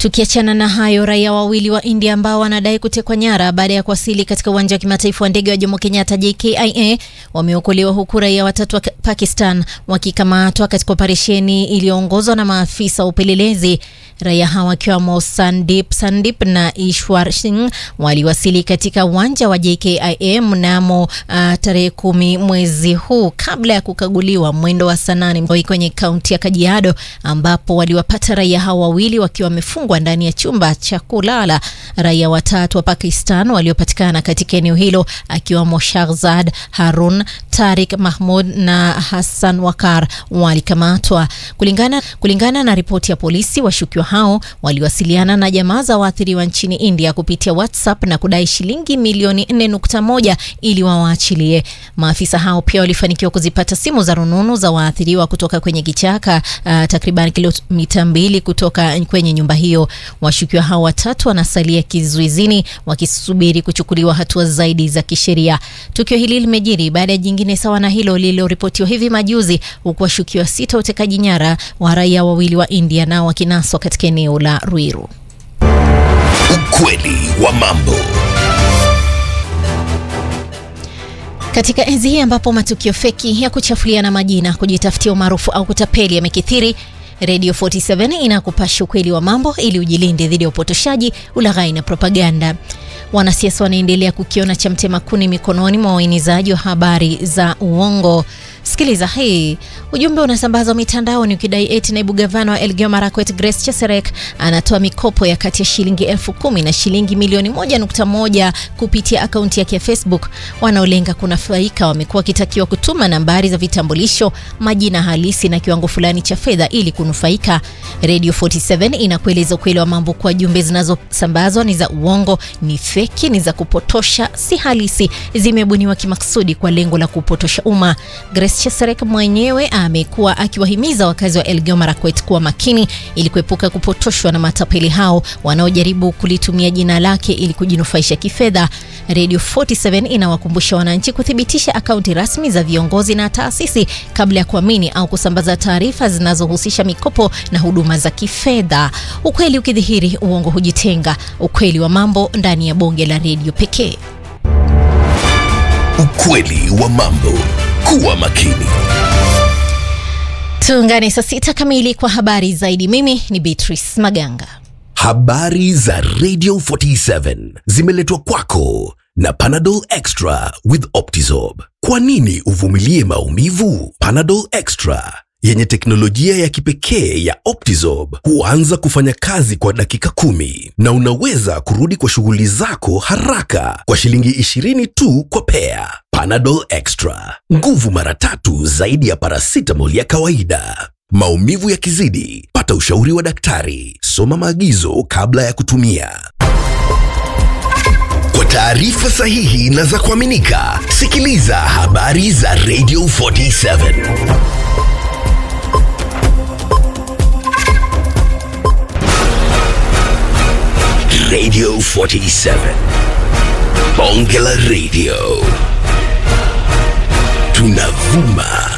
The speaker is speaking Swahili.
Tukiachana na hayo, raia wawili wa India ambao wanadai kutekwa nyara baada ya kuwasili katika uwanja wa kimataifa wa ndege wa Jomo Kenyatta JKIA wameokolewa huku raia watatu wa Pakistan wakikamatwa katika operesheni iliyoongozwa na maafisa wa upelelezi. Raia hawa wakiwamo Sandip Sandip na Ishwar Singh waliwasili katika uwanja wa JKIA mnamo uh, tarehe kumi mwezi huu kabla ya kukaguliwa mwendo wa saa nane kwenye kaunti ya Kajiado ambapo waliwapata raia hao wawili wakiwa wamefungwa ndani ya chumba cha kulala. Raia watatu wa Pakistan waliopatikana katika eneo hilo akiwamo Shahzad Harun, Tarik Mahmud na Hassan Wakar walikamatwa. Kulingana, kulingana na ripoti ya polisi, washukiwa hao waliwasiliana na jamaa za waathiriwa nchini India kupitia WhatsApp na kudai shilingi milioni 4.1 ili wawaachilie. Maafisa hao pia walifanikiwa kuzipata simu za rununu za waathiriwa kutoka kwenye kichaka uh, takriban kilomita mbili kutoka kwenye nyumba hiyo. Washukiwa hao watatu wanasalia kizuizini wakisubiri kuchukuliwa hatua zaidi za kisheria. Tukio hili limejiri baada ya jingine sawa na hilo lililoripotiwa hivi majuzi, huku washukiwa sita utekaji nyara wa raia wawili wa India nao wakinaswa katika eneo la Ruiru. Ukweli wa mambo. Katika enzi hii ambapo matukio feki ya kuchafuliana majina, kujitafutia umaarufu au kutapeli yamekithiri, Radio 47 inakupasha ukweli wa mambo ili ujilinde dhidi ya upotoshaji, ulaghai na propaganda. Wanasiasa wanaendelea kukiona cha mtema kuni mikononi mwa waenizaji wa habari za uongo. Sikiliza hii. Ujumbe unasambazwa mitandaoni ukidai eti naibu gavana wa Elgeyo Marakwet Grace Cheserek anatoa mikopo ya kati ya shilingi elfu kumi na shilingi milioni moja nukta moja kupitia akaunti yake ya Facebook. Wanaolenga kunufaika wamekuwa wakitakiwa kutuma nambari za vitambulisho, majina halisi na kiwango fulani cha fedha ili kunufaika. Radio 47 inakueleza ukweli wa mambo kwa jumbe zinazosambazwa ni za uongo, ni feki, ni za kupotosha, si halisi, zimebuniwa kimaksudi kwa lengo la kupotosha umma. Grace Cheserek mwenyewe amekuwa akiwahimiza wakazi wa Elgeyo Marakwet kuwa makini ili kuepuka kupotoshwa na matapeli hao wanaojaribu kulitumia jina lake ili kujinufaisha kifedha. Radio 47 inawakumbusha wananchi kuthibitisha akaunti rasmi za viongozi na taasisi kabla ya kuamini au kusambaza taarifa zinazohusisha mikopo na huduma za kifedha. Ukweli ukidhihiri, uongo hujitenga. Ukweli wa mambo ndani ya bonge la redio pekee. Ukweli wa mambo. Kuwa makini. Tuungane saa sita kamili kwa habari zaidi. Mimi ni Beatrice Maganga. Habari za Radio 47 zimeletwa kwako na Panadol Extra with Optizorb. Kwa nini uvumilie maumivu? Panadol Extra yenye teknolojia ya kipekee ya Optizorb huanza kufanya kazi kwa dakika kumi na unaweza kurudi kwa shughuli zako haraka kwa shilingi 20 tu kwa pea. Panadol Extra, nguvu mara tatu zaidi ya paracetamol ya kawaida. Maumivu yakizidi, pata ushauri wa daktari. Soma maagizo kabla ya kutumia. Kwa taarifa sahihi na za kuaminika, sikiliza habari za Radio 47. Radio 47. Bonge la Radio. Tunavuma